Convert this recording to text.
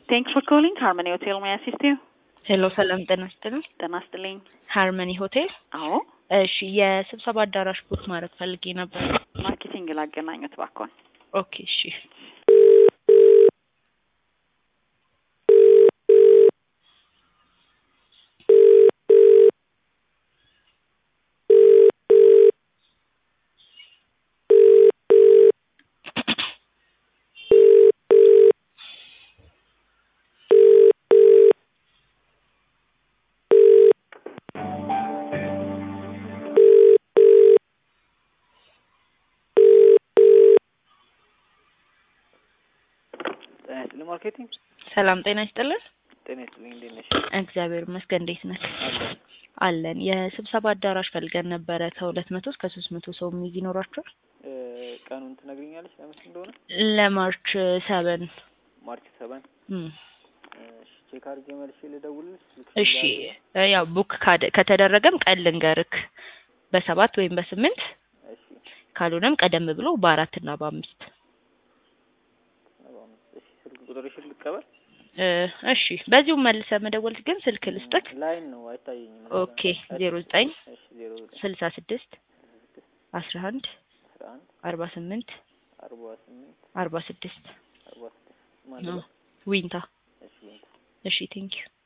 Thanks for calling Harmony Hotel. May I assist you? ሄሎ ሰላም ጤና ይስጥልኝ። ጤና ይስጥልኝ። ሃርመኒ ሆቴል። አዎ እሺ የስብሰባ አዳራሽ ቡክ ማድረግ ፈልጌ ነበር። ማርኬቲንግ ላገናኙት ባኮን። ኦኬ እሺ። ጤና ይስጥልኝ ማርኬቲንግ። ሰላም ጤና ይስጥልን። ጤና ይስጥልኝ እንዴት ነሽ? እግዚአብሔር ይመስገን። እንዴት ነህ? አለን። አለን። የስብሰባ አዳራሽ ፈልገን ነበረ። ከሁለት መቶ እስከ ሶስት መቶ ሰው የሚይዝ ይኖራቸዋል። እ ቀኑን ትነግሪኛለሽ ለመቼ እንደሆነ? ለማርች ሰበን ማርች ሰበን እሺ፣ ቼክ አድርጌ መልሼ ልደውልልሽ። ስልክሽን እሺ ላድርግ? እ ያው ቡክ ካደ- ከተደረገም ቀን ልንገርክ በሰባት ወይም በስምንት እሺ ካልሆነም ቀደም ብሎ በአራት እና በአምስት ሰባ አምስት እሺ፣ ስልክ ቁጥርሽን ልቀበል? እ እሺ በዚሁም መልሰ መደወል ግን ስልክ ልስጥክ። ላይን ነው አይታየኝም። ኦኬ ዜሮ ዘጠኝ እሺ ዜሮ ዘጠኝ ስልሳ ስድስት አስራ አንድ አስራ አንድ አርባ ስምንት አርባ ስምንት አርባ ስድስት አርባ ስድስት ማለት ነው። ዊንታ እሺ እሺ ቴንኪዩ